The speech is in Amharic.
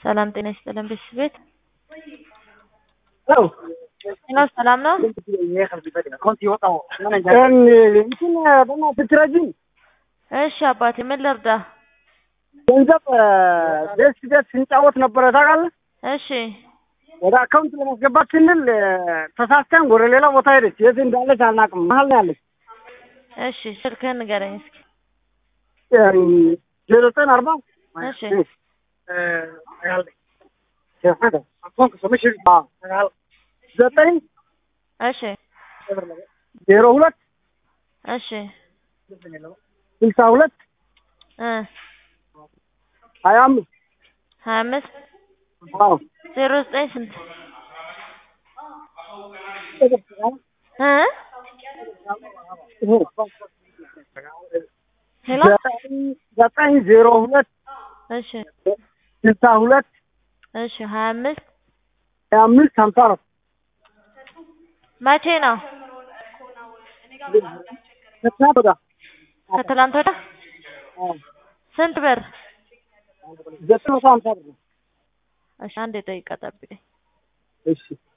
ሰላም ጤና ይስጥልን ቤተሰቤት ሄሎ ሄሎ ሰላም ነው? እንትን በእናትህ ትረጂኝ እሺ አባቴ ምን ልርዳ? ገንዘብ ደስ ደስ ስንጫወት ነበረ ታውቃለህ። እሺ ወደ አካውንት ለማስገባት ስንል ተሳስተን ወደ ሌላ ቦታ ሄደች። የት እንዳለች አናውቅም። መሀል ነው ያለች። እሺ ስልክህን ንገረኝ እስኪ። ዜሮ ዘጠኝ አርባ እሺ ዘጠኝ እሺ ዜሮ ሁለት እሺ ስልሳ ሁለት እ ሀያ አምስት ሀያ አምስት አዎ ዜሮ ዘጠኝ ስንት እ ሄሎ ዘጠኝ ዜሮ ሁለት እሺ ስልሳ ሁለት እሺ ሀያ አምስት ሀያ አምስት ሀምሳ አራት መቼ ነው? ከትናንት ወዲያ ከትላንት ወዲያ አዎ ስንት ብር? ዘጠኝ መቶ ሀምሳ ብር ነው። እሺ አንድ ደቂቃ ጠብቀኝ። እሺ